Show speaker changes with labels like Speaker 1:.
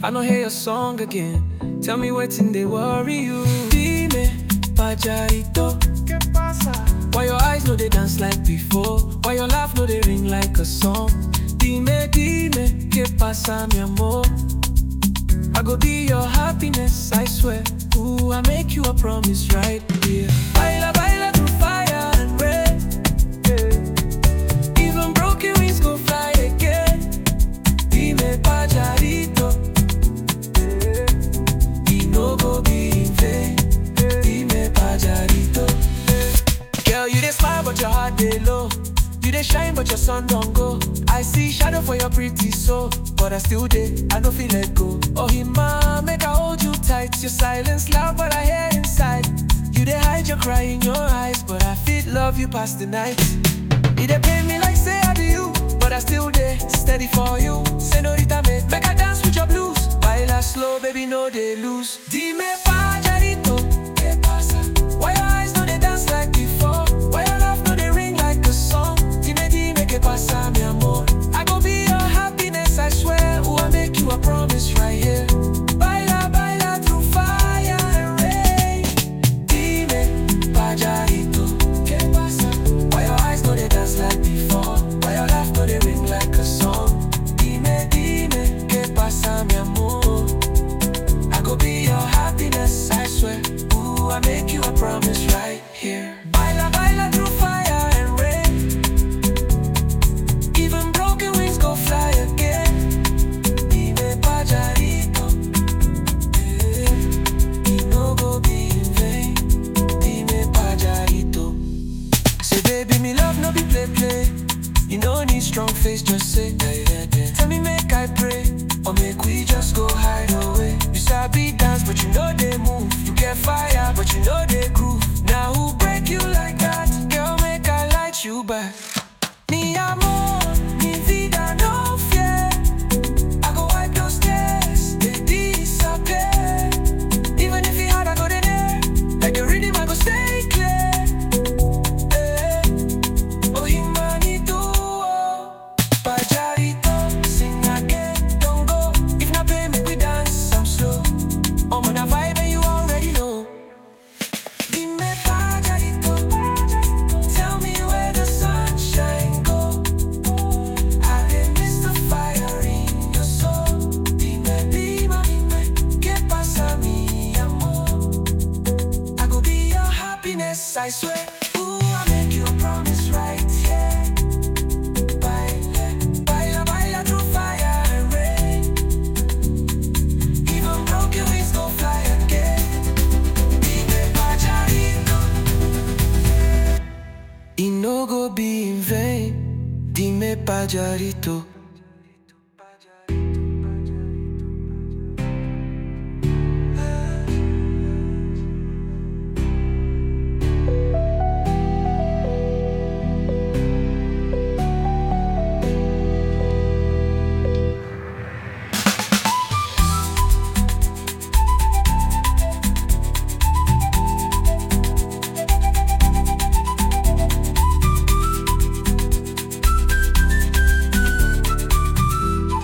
Speaker 1: I no hear your song again. Tell me wetin dey worry you. Dime, pajarito. Why your eyes no dey dance like before? Why your laugh no dey ring like a song? Dime, dime, que pasa mi amor? I go be your happiness, I swear. Ooh, I make you a promise right here. Baila, baila through fire and rain. Yeah. Even broken wings go fly again. Dime, pajarito. Yeah. E no go be in vain. Dime, pajarito. Girl, you dey smile but your heart dey low. You dey shine but your sun don't go. I see shadow for your pretty soul, but I still dey. I no feel let go. Oh, Hima, make I hold you tight. Your silence loud, but I hear inside. You dey hide your cry in your eyes, but I feel love you past the night. It dey pain me like say I do you, but I still dey steady for you. Senorita, make make I dance with your blues. Baila slow, baby, no dey lose. Dime pajarito, ¿qué pasa? Why your eyes no dey dance like before? Why your laugh no dey ring like a song? Dime, dime, ¿qué pasa, mi amor? I go be your happiness, I swear. Ooh, I make you a promise right here. Baila, baila through fire and rain. Dime, pajarito, ¿qué pasa? Why your eyes no dey dance like before? Why your laugh no dey ring like a song? Dime, dime, ¿qué pasa, mi amor? I go be your happiness, I swear. Ooh, I make you a promise right here. Baila, baila through fire and rain. Even broken wings go fly again. Dime, pajarito. Eh, e no go be in vain. Dime, pajarito. Say, baby, me love no be play play. You no need strong face, just say, yeah, yeah, yeah. Tell me, make I pray, or make we just go hide away. You sabi dance, but you know they move. You get fire, but you know they groove. Now who break you like that? Girl, make I light you back. Mi amor, mi vida, no fear. I go wipe those tears, they disappear. Even if it hard, I go there. Like the rhythm, I go stay clear. Eh. Oh, Himanito, Pajarito, sing again, don't go. If not pay me, we dance, I'm slow. I'm on a vibe and you already know. Dime, Pajarito, tell me where the sunshine go. I did miss the fire in your soul. Dime, dime, dime, ¿qué pasa, mi amor? I go be your happiness, I swear. Ooh, I make you a promise right here. Baila, baila, baila through fire and rain. Even broken wings go fly again. Dime, pajarito. E no go be in vain. Dime, pajarito.